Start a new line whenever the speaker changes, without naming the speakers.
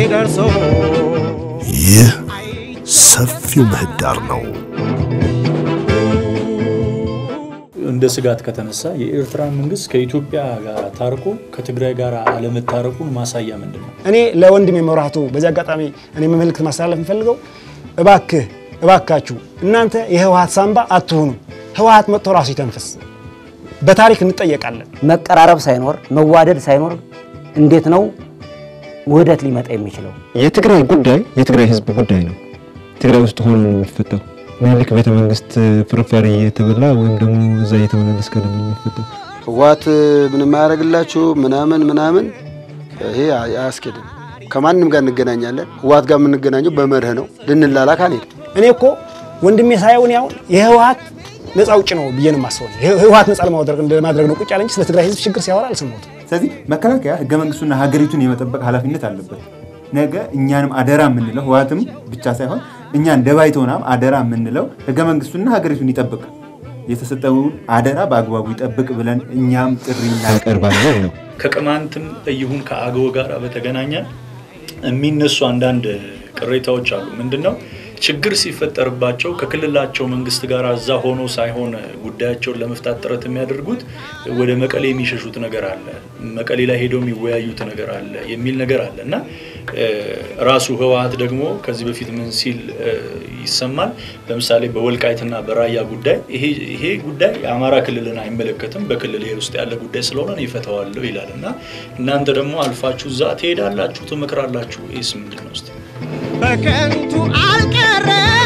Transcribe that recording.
ደርሶ
ይህ ሰፊው ምህዳር ነው።
እንደ ስጋት ከተነሳ የኤርትራ መንግስት ከኢትዮጵያ ጋር ታርቆ ከትግራይ ጋር አለመታረቁን ማሳያ ምንድን ነው?
እኔ ለወንድሜ መብራቱ በዚህ አጋጣሚ እኔ መልእክት ማስተላለፍ የምፈልገው እባክህ እባካችሁ እናንተ የህወሀት ሳንባ አትሁኑ። ህወሀት መጥቶ ራሱ ይተንፍስ። በታሪክ እንጠየቃለን።
መቀራረብ ሳይኖር መዋደድ ሳይኖር እንዴት ነው ውህደት ሊመጣ የሚችለው?
የትግራይ ጉዳይ የትግራይ ህዝብ ጉዳይ ነው። ትግራይ ውስጥ ሆኖ ነው የሚፈታው። ምኒልክ ቤተ መንግስት ፍርፋሪ እየተበላ ወይም ደግሞ እዛ እየተመላለስከ ነው የሚፈታው።
ህወሓት ምንም አያደርግላችሁ ምናምን ምናምን፣ ይሄ አያስኬድም። ከማንም ጋር እንገናኛለን። ህወሓት ጋር የምንገናኘው በመርህ ነው። ልንላላክ አንሄድም።
እኔ እኮ ወንድሜ ሳይሆን ያሁን የህወሀት ነፃ ውጭ ነው ብዬ ነው የማስበው። ህወሀት ነፃ ለማድረግ ለማድረግ ነው ቁጭ ያለ እንጂ ስለ ትግራይ ህዝብ ችግር ሲያወራ አልሰማሁትም።
ስለዚህ መከላከያ ህገ መንግስቱና ሀገሪቱን የመጠበቅ ኃላፊነት አለበት። ነገ እኛንም አደራ የምንለው ህወሓትም ብቻ ሳይሆን እኛ እንደ ባይቶናም አደራ የምንለው ህገ መንግስቱና ሀገሪቱን ይጠብቅ፣ የተሰጠውን አደራ በአግባቡ ይጠብቅ ብለን እኛም ጥሪ
እናቀርባለን ነው።
ከቅማንትም ይሁን ከአገው ጋር በተገናኘ የሚነሱ አንዳንድ ቅሬታዎች አሉ። ምንድን ነው ችግር ሲፈጠርባቸው ከክልላቸው መንግስት ጋር እዛ ሆኖ ሳይሆን ጉዳያቸውን ለመፍታት ጥረት የሚያደርጉት ወደ መቀሌ የሚሸሹት ነገር አለ፣ መቀሌ ላይ ሄደው የሚወያዩት ነገር አለ የሚል ነገር አለ እና ራሱ ህወሓት ደግሞ ከዚህ በፊት ምን ሲል ይሰማል? ለምሳሌ በወልቃይትና በራያ ጉዳይ ይሄ ጉዳይ የአማራ ክልልን አይመለከትም፣ በክልል ውስጥ ያለ ጉዳይ ስለሆነ እኔ እፈታዋለሁ ይላል እና እናንተ ደግሞ አልፋችሁ እዛ ትሄዳላችሁ፣ ትመክራላችሁ። ይህስ ምንድን ነው?
በከንቱ አልቀረ